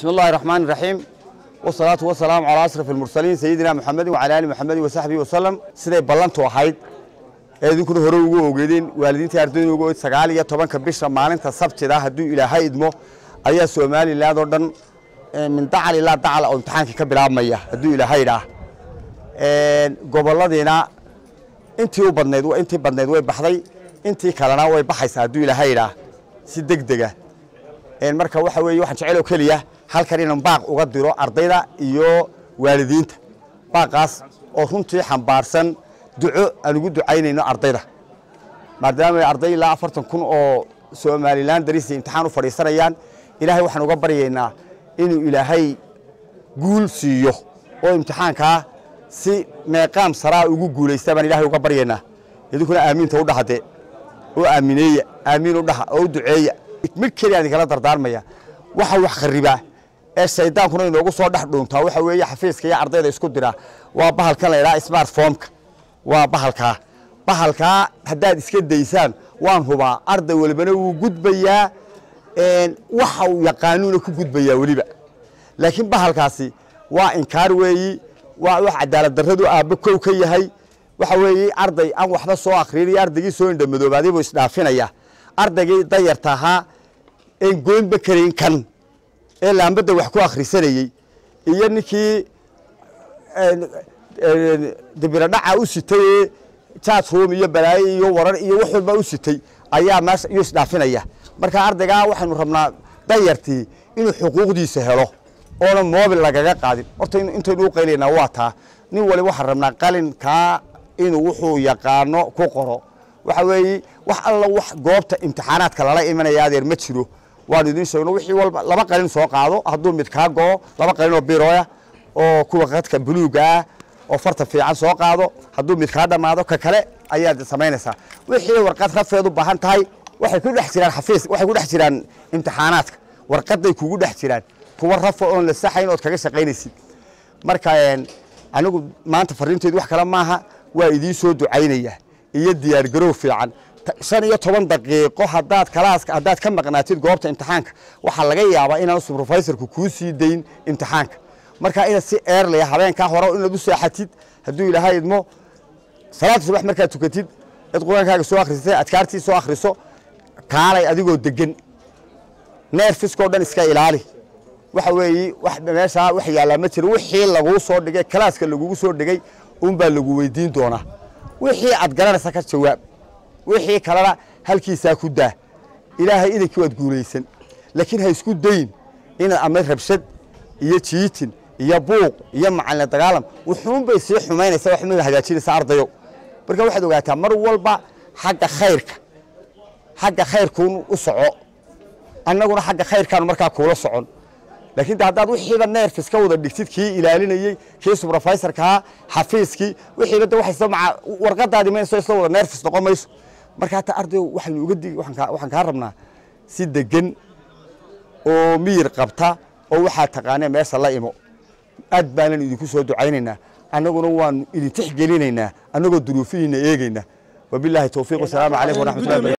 بسم الله الرحمن الرحيم والصلاة والسلام على أشرف المرسلين سيدنا محمد وعلى آله محمد وصحبه وسلم siday ballantu ahayd ee idinkuna hore ugu ogeedeen waalidiinta ardayda ugu ogeed sagaal iyo tobanka bisha maalinta sabtida hadduu ilaahay idmo ayaa somaliland oo dhan min dacal ilaa dacal oo imtixaankii ka bilaabmaya hadduu ilaahay idhaah goboladiina intii u badnayd intii badnayd way baxday intii kalena way baxaysaa hadduu ilaahay idhaah si deg dega marka waxa weeye waxaan jecel oo keliya halkan inaan baaq uga diro ardayda iyo waalidiinta baaqaas oo runtii xambaarsan duco aan ugu ducaynayno ardayda maadaama arday ilaa afartan kun oo somalilan darisi imtixaan u fadhiisanayaan ilaahay waxaan uga baryaynaa inuu ilaahay guul siiyo oo imtixaankaa si meeqaam saraa ugu guulaysta baan ilaahay uga baryaynaa idinkuna aamiinta u dhahade oo aamineeya aamiin u dhaha oo u duceeya mid keliya idinkala dardaarmaya waxa wax kharibaa ee shaydaankuna inoogu soo dhex dhuuntaa waxa weeye xafiiska iyo ardayda isku dira waa bahalkan la yidhaha smartphomeka waa bahalkaa bahalkaa haddaad iska daysaan waan hubaa arday walibana wuu gudbayaa waxa uu yaqaanuuna ku gudbayaa weliba laakiin bahalkaasi waa inkaar weeyi waa wax cadaalad darradu aabbo kow ka yahay waxa weeye arday aan waxba soo akhriin iyo ardaygii soo indhamadoobaaday buu isdhaafinaya ardaygii dayarta ahaa een goynba karayn kan ee laambadda wax ku akhrisanayey iyo ninkii dibiradhaca u sitay ee jaajruum iyo balaayo iyo warar iyo wax walba u sitay ayaa meesha iyo isdhaafinaya marka ardaygaa waxaynu rabnaa dayartii inuu xuquuqdiisa helo oona moobil lagaga qaadin horta intaynu u qaylaynaa waa taa nin wali waxaan rabnaa qalinkaa inuu wuxuu yaqaano ku qoro waxa weeye wax alla wax goobta imtixaanaadka lala imanaya adeer ma jiro waan idin sheegno wixii walba laba qalin soo qaado hadduu mid kaa go'o laba qalin oo biroya oo kuwa qadka buluuga ah oo farta fiican soo qaado hadduu mid kaa dhammaado ka kale ayaad samaynaysaa wixii warqad rafeed u baahan tahay waxay ku dhex jiraan xafiis waxay ku dhex jiraan imtixaanaadka warqaday kugu dhex jiraan kuwa rafa oon la saxayn ood kaga shaqaynaysid marka anigu maanta fariinteedu wax kale maaha waa idiin soo ducaynaya iyo diyaargarow fiican shan iyo toban daqiiqo hadaad kalaaska haddaad ka maqnaatid goobta imtixaanka waxaa laga yaabaa inaan subrofaysorku kuu sii dayn imtixaanka marka inaad si eerlaya habeenkaa hore inaad u seexatid hadduu ilaahay idmo salaada subax markaad tukatid cid qur-aankaaga soo akhrisatay adkaartii soo akhriso kaalay adigoo degan neerfiskoo dhan iska ilaali waxa weeye meeshaa wax yaallaa ma jiro wixii laguu soo dhigay kalaaska lagugu soo dhigay unbaa lagu weydiin doonaa wixii aad garanaysa ka jawaab wixii kalena halkiisaa ku daa ilaahay idankii waad guulaysan laakiin ha isku dayn inaad ama rabshad iyo jiitin iyo buuq iyo macalin dagaalam wuxuunbay sii xumaynaysa waxma hagaajinaysa ardayo marka waxaad ogaataa mar walba xagga khayrka xagga khayrkuun u soco annaguna xagga khayrkaanu markaa kuula socon laakiin de haddaad wixiiba neerfis ka wada dhigtid kii ilaalinayey kii subrofaysorkaa xafiiskii wixiiba de waxay maca warqadaadi mayso isla wada neerfis noqon mayso marka hata ardayo waxaynu uga digi waxaan kaa rabnaa si degan oo miyir qabta oo waxaa taqaanee meesha la imo aad baanan idinku soo ducaynaynaa annaguna waanu idin tixgelinaynaa annagoo duruufihiina eegaynaa wabilaahi towfiiq wasalaamu calaykum waraxmatullahi